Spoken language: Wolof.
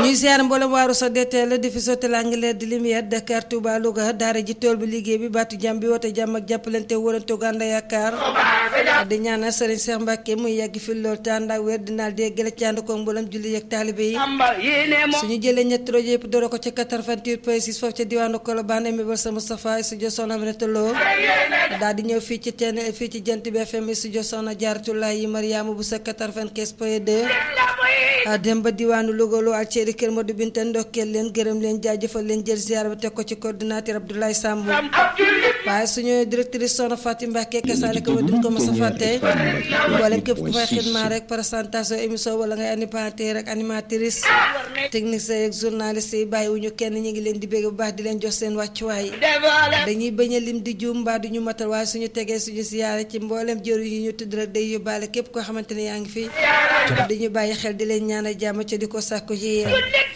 ñuy ziar mboolem waaru sa DTL di fi sotti l'Angleterre di lumière Dakar Touba Louga daara ji tool bi liggéey bi baatu jàmm bi woote jàmm ak jàppalante wërante gànda yaakaar di ñaanal Serigne Cheikh Mbacke muy yàgg fi lool te ànd ak wér dinaa dee gële ci ànd ko mboolem julli yeeg taalibe yi suñu jëlee ñetti rajo yëpp doore ko ci 88 point 6 foofu ca diwaanu Colobane mi sa Moustapha studio Soxna Aminata Lo daal di ñëw fii ci teen fii ci jant bi FM studio Soxna Jaaratulaay yi Mariama bu sa 95 point 2 dem ba diwaanu Louga lu ak Thierry Kër Modou Binta ndokkeel leen gërëm leen jaajëfal leen jël ziar ba teg ko ci coordinateur Abdoulaye Samb waaye suñu directrice Soxna Fatim Mbacke kasaale ko ma duñ ko mos a fàtte mboolem képp ku fay xidmaa rek présentation émission wala ngay animateur rek animatrice technicien yeeg journaliste yi bàyyiwuñu kenn ñu ngi leen di bégg bu baax di leen jox seen wàccuwaay dañuy bañ a lim di juum mbaa du ñu matal waaye suñu tegee suñu siyaare ci mboolem jëru yi ñu tudd rek day yóbbaale képp koo xamante ne yaa ngi fi dañu bàyyi xel di leen ñaanal jàmm ca di ko sàkku ci yéen